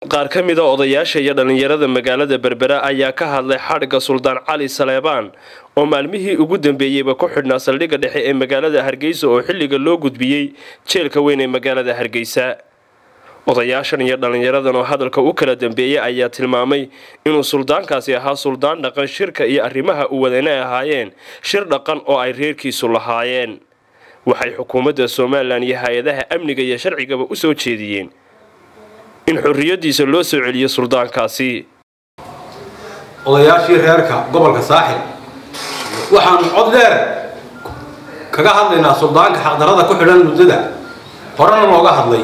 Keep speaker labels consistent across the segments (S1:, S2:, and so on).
S1: qaar ka mida odayaasha iyo dhallinyarada magaalada berbera ayaa ka hadlay xadhigga suldaan cali saleebaan oo maalmihii ugu dambeeyeyba ku xidhnaa saldhigga dhexe ee magaalada hargeysa oo xilliga loo gudbiyey jeelka weyn ee magaalada hargeysa odayaashan iyo dhallinyaradan oo hadalka u kala dambeeyey ayaa tilmaamay inuu suldaankaasi ahaa suldaan dhaqan shirka iyo arrimaha u wadana ahaayeen shir dhaqan oo ay reerkiisu lahaayeen waxay xukuumadda somalilan iyo hay-adaha amniga iyo sharcigaba u soo jeediyeen in xorriyadiisa loo soo celiyo suldaankaasi
S2: odayaashii reerka gobolka saaxil waxaanu cod dheer kaga hadlaynaa suldaanka xaqdarada ku xidhan muddada horena looga hadlay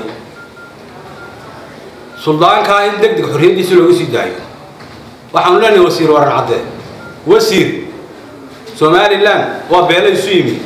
S2: suldaankaa in deg deg xorriyaddiisa looga sii daayo waxaanu leenahay wasiir waran cadde wasiir somalilan waa beela isu yimi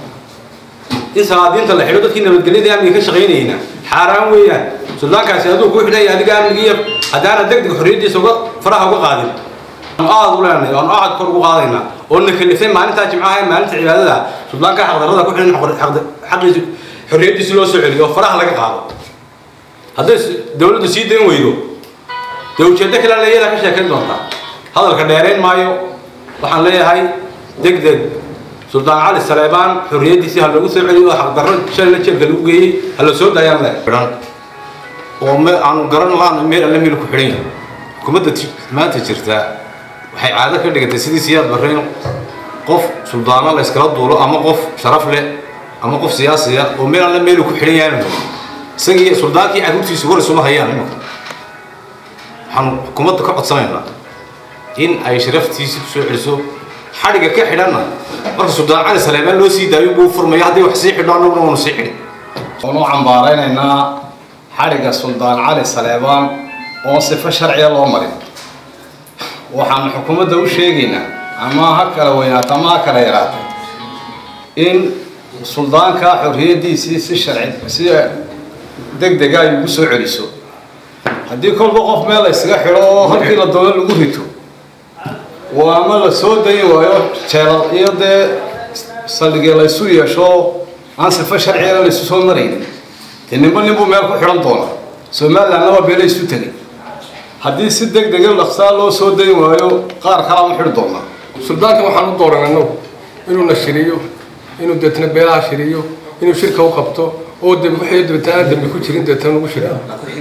S2: in salaadiinta la xidho dadkii nabadgelyada amniga ka shaqaynayna xaaraan weeyaan suldaankaasi aduu kuu xidhan yahay adiga amnigiiyo haddaana deg deg xorriyaddiisa uga faraha uga qaadin aad u leenahay waanu aad kor ugu qaadaynaa oo na kalifay maalintaa jimcaha ee maalinta cibaadada suldaanka xaqdarada ku xidhan xaqiisi xorriyaddiisi loo soo celiyo oo faraha laga qaado hadday dawladdu sii dayn weydo dee ujeeddo kale leeyadaa ka sheekayn doontaa hadalka dheerayn maayo waxaan leeyahay deg deg suldaan cali saleebaan xorriyaddiisii ha loogu soo celiyo oo xaqdarro shalina jeelka lagu geeyey ha la soo daayaan le
S3: xidhan oo me aanu garan laana meel alle meel ku xidhan yahay xukuumadda maanta jirta waxay caado ka dhigatay sidii siyaad barreyn qof suldaano la yskala duulo ama qof sharaf leh ama qof siyaasiya oo meel alle meelu ku xidhan yahay isagii suldaankii carruurtiisu war isuma hayaan imika waxaanu xukuumadda ka codsanaynaa in ay sharaftiisi ku soo celiso xadhigga ka xidhanna marka suldaan cali saleebaan loo sii daayo buu furmaya hadday wax sii xidho annaguna waanu sii xidhin
S4: waanu cambaaraynaynaa xadhigga suldaan cali saleebaan oo sifo sharciya loo marin waxaanu xukuumadda u sheegaynaa ama ha kala weynaato ama ha kala yaraatay in suldaanka xorriyaddiisii si sharci si deg dega ay ugu soo celiso haddii kolba qof meel la ysaga xidho oo halkii la doono lagu rito waa ama la soo dayi waayo jeelal iyo dee saldhigee laysu yeesho aan sifo sharcigana laysu soo maraynin dee ninba ninbuu meel ku xidhan doona somalilandna waa beela isu tegay haddii si deg dega dhaqsaa loo soo dayi waayo qaar kalaa u xidhi doonaa
S5: suldaanka waxaan u dooran annagu inuu na shiriyo inuu deetna beelaha shiriyo inuu shirka u qabto oo wixii dabeetana dambi ku jirin deetana ugu shiriyo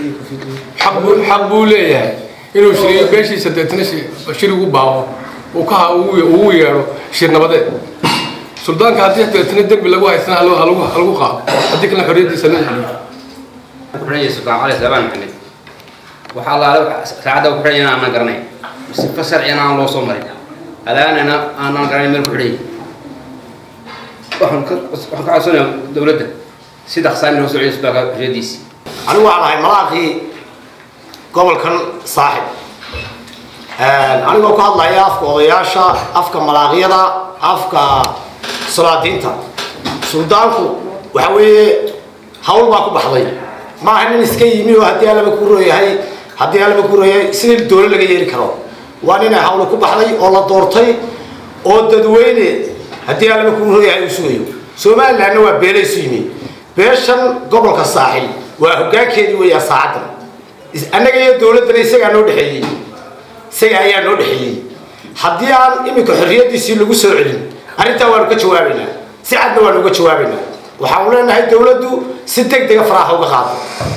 S5: xaq buu leeyahay inuu shiriyo beeshiisa deetna shir ugu baaqo uu ka ugu yeedho shir nabadeed suldaanka haddii deetna dembi lagu haysana halagu qaado haddii kalena xorriyaddiisa loo celiyo
S6: kuxidhanya sultaan cali saabaan maxamed waxaa laala saacadda ku xidhanya aanan garanay sifo sharciyana aan loo soo marin alaanana aanan garanay meel ku xidhanya waxaan ka codsanayaa dowladda si dhaqsaan loo soo celiyo suldaanka xorriyaddiisi
S7: anigu waxaan ahay malaaqii gobolkan saaxib anigoo ku hadlaya afka odayaasha afka malaaqyada afka salaadiinta suldaanku waxa weeye hawl baa ku baxday maaha nin iska yimi oo haddii allaba ku rooyahay haddii allaba ku rooyahay sidii doolo laga yeeli karo waa ninay hawle ku baxday oo la doortay oo dadweyne haddii allaba ku rooyahay uu sugayo somalilandna waa beelaysu yimi beeshan gobolka saaxil waa hoggaankeedii weeyaa saacaddan annaga iyo dowladdana isagaa noo dhexeeyey isaga ayaa noo dhexeeyey haddii aan iminka xorriyaddiisii lagu soo celin arrintaa waanu ka jawaabaynaa si cadna waanu uga jawaabaynaa waxaanu leenahay dowladdu si deg dega faraaha uga qaado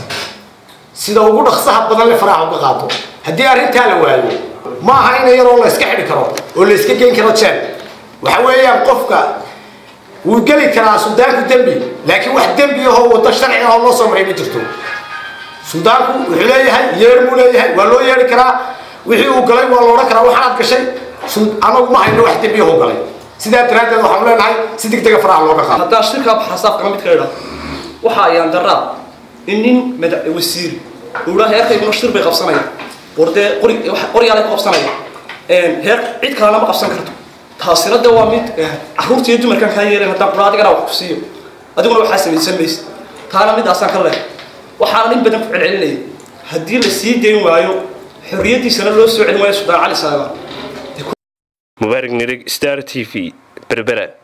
S7: sida ugu dhaqsaha badan le faraaha uga qaado haddii arrintaa la waayo ma aha in yaroo la iska xidhi karo oo la iska geyn karo jeel waxa weeyaan qofka wuu geli karaa suldaanku dembi laakiin wax dembi ahoo waddo sharci ahoo loo soo maray ma jirto suldaanku wuxuu leeyahay yeer buu leeyahay waa loo yeeri karaa wixii uu galay waa loodhan karaa waxaanaad gashay anagu ma hayno wax dembi ahoo galay sidaa daraaddeed waxaanu leenahay si deg dega faraha looga qaado
S8: haddaa shirkaa xasaabkana mid ka idha waxa ayaan daraa in nin madax wasiir uu dhaa heerkayguna shir bay qabsanayaan war dee qori qoryaalay ku qabsanayaan heer cid kalena ma qabsan karto taasina dee waa mid carruurta iyo dumarkan kaa yeeleen haddaan qura adigana wax ku siiyo adiguna waxaa samaysan maysa taana midaasaan ka leehay waxaana in badan ku celcelinaya haddii la sii dayn waayo xorriyaddiisana loo soo celin waayo suldaan cali saleebaan
S1: mubaarig nirig star t v berbera